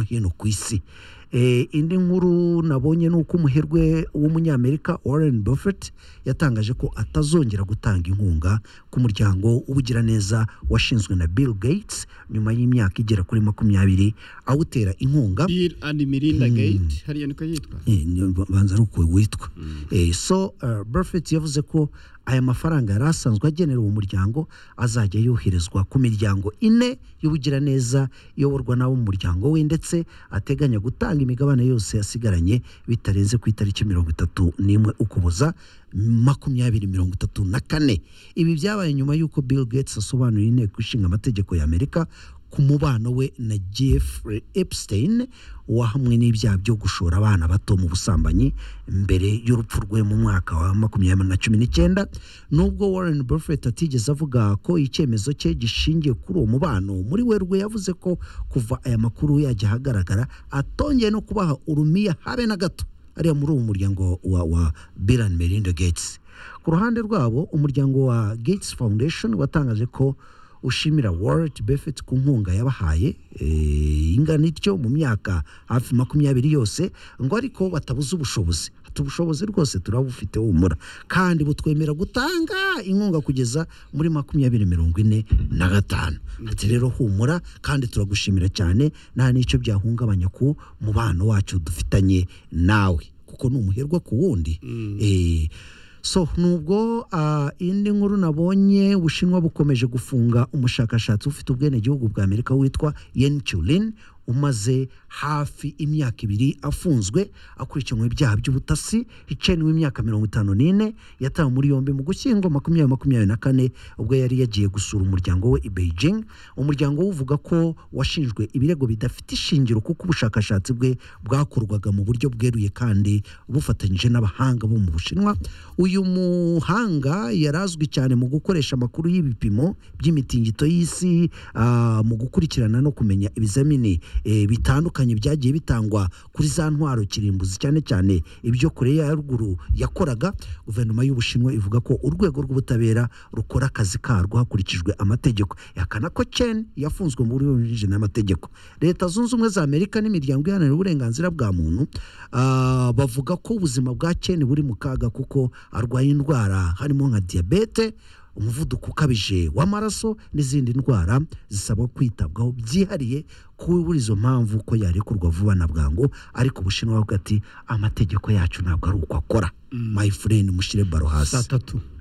hino ku isi Eh, indi nkuru nabonye ni uko umuherwe w'umunyamerika warren buffett yatangaje ko atazongera gutanga inkunga ku muryango w'ubugiraneza washinzwe na bill gates nyuma y'imyaka igera kuri makumyabiri awutera inkunga bill and melinda gate hariya niko yitwa Eh, ni- banza ari uko witwa Eh, so uh, buffett yavuze ko aya mafaranga yari asanzwe agenera uwo muryango azajya yoherezwa ku miryango ine y'ubugiraneza iyoborwa n'abo mu muryango we ndetse ateganya gutanga imigabane yose yasigaranye bitarenze ku itariki mirongo itatu n'imwe ukuboza makumyabiri mirongo itatu na kane ibi byabaye nyuma y'uko bill gates asobanuriye inteko ishinga amategeko y'amerika ku mubano we na Jeffrey Epstein wahamwe n'ibyaha byo gushora abana bato mu busambanyi mbere y'urupfu rwe mu mwaka wa makumyabiri na cumi n'icyenda nubwo Warren Buffett atigeze avuga ko icyemezo cye gishingiye kuri uwo mubano muri werurwe yavuze ko kuva aya makuru yajya ahagaragara atongeye no kubaha urumiya habe na gato ariya muri uwo muryango wa, wa Bill and Melinda Gates ku ruhande rwabo umuryango wa Gates Foundation watangaje ko ushimira Warren Buffett ku nkunga yabahaye eh, ingana ityo mu myaka hafi makumyabiri yose ngo ariko batabuze ubushobozi ati ubushobozi rwose turabufite humura kandi butwemera gutanga inkunga kugeza muri makumyabiri mirongo ine na gatanu ati rero humura kandi turagushimira cyane nta n'icyo byahungabanya ku mubano wacu dufitanye nawe kuko ni umuherwa ku wundi Eh, so nubwo ah, indi nkuru nabonye ubushinwa bukomeje gufunga umushakashatsi ufite ubwenegihugu bwa amerika witwa yen chulin umaze hafi imyaka ibiri afunzwe akurikiranwe ibyaha by'ubutasi hicayeni w'imyaka mirongo itanu n'ine yatawe muri yombi mu gushyingo makumyabiri makumyabiri na kane ubwo yari yagiye gusura umuryango we i beijing umuryango we uvuga ko washinjwe ibirego bidafite ishingiro kuko ubushakashatsi bwe bwakorwaga mu buryo bweruye kandi bufatanyije n'abahanga bo mu bushinwa uyu muhanga yari azwi cyane mu gukoresha amakuru y'ibipimo by'imitingito y'isi ah, mu gukurikirana no kumenya ibizamini eh, bitandukanye byagiye bitangwa kuri za ntwaro kirimbuzi cyane cyane ibyo koreya ya ruguru yakoraga guverinoma y'ubushinwa ivuga ko urwego rw'ubutabera rukora akazi karwo hakurikijwe amategeko yahakana ko chen yafunzwe muri yujije n'amategeko leta zunze ubumwe za amerika n'imiryango iharanira uburenganzira bwa muntu ah, bavuga ko ubuzima bwa chen buri mu kaga kuko arwaye indwara harimo nka diyabete umuvuduko ukabije w'amaraso n'izindi ndwara zisaba kwitabwaho byihariye kuri izo mpamvu ko yarekurwa vuba na bwangu ariko ubushinwa bwo ati amategeko yacu ntabwo ari uko akora my friend mushyire baro hasi saa tatu